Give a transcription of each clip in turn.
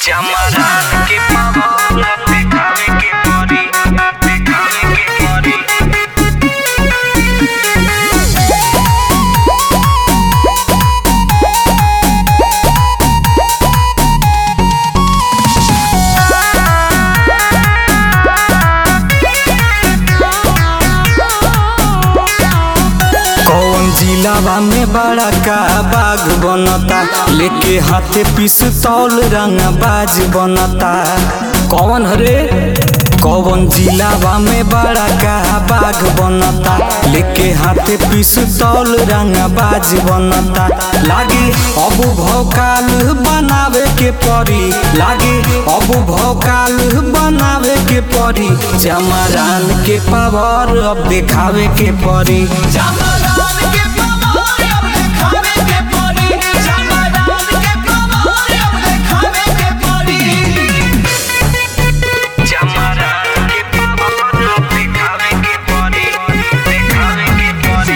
चमरान के पावन देखावे के पड़ी देखावे के पड़ी कौन जिलावा में बड़ा का बाग बनता लेके हाथे पिस्तौल रंग बाज बनता कौन हरे कौन जिलावा में बड़ा का बाग बनता लेके हाथे पिस्तौल रंग बाज बनता लागे अब भौकाल बनावे के परी लागे अब भौकाल बनावे के परी जमरान के पावर अब देखावे के परी चमरान के पावन अब देखावे के पड़ी चमरान के पावन अब देखावे के पड़ी चमरान के पावन अब देखावे के पड़ी देखावे के पड़ी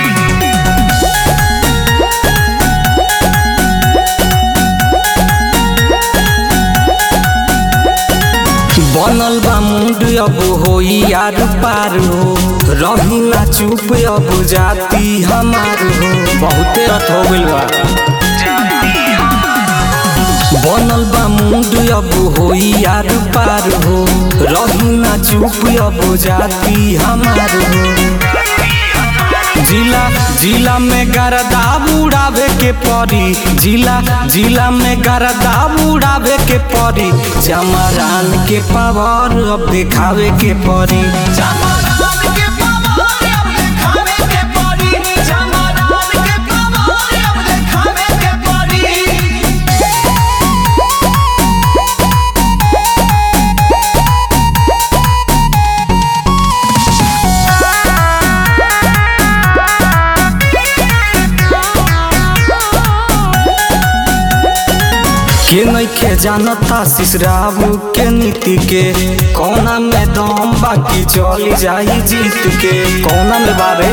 बनल बा मुंड अब होई यार पार हो रही ना चुप अब जाती हमार हो बहुते रथ हो गइल बा बनल बा मुंड अब होई यार पार हो रही ना चुप अब जाती हमार हो जिला जिला में गरदा उड़ावे के परी जिला जिला में गरदा उड़ावे के परी जमरान के पावर अब देखावे के परी चमरान के पावन अब देखावे के पड़ी चमरान के पावन अब देखावे के पड़ी के नइखे जानता सिसराबू के नीति के कौना में दम बाकी चली जाई जीत के कौना में बारे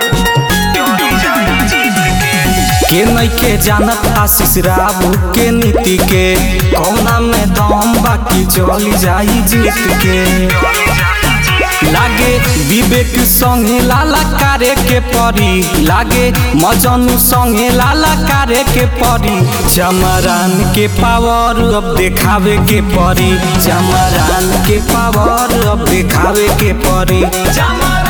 के नइखे जानत आशीष राबू के नीति के कौना में दम बाकी चली जाई जीत के लागे विवेक संगे लाला कारे के परी लागे मजनू संगे लाला कारे के परी जमरान के पावर अब देखावे के परी जमरान के पावर अब देखावे के परी चमरान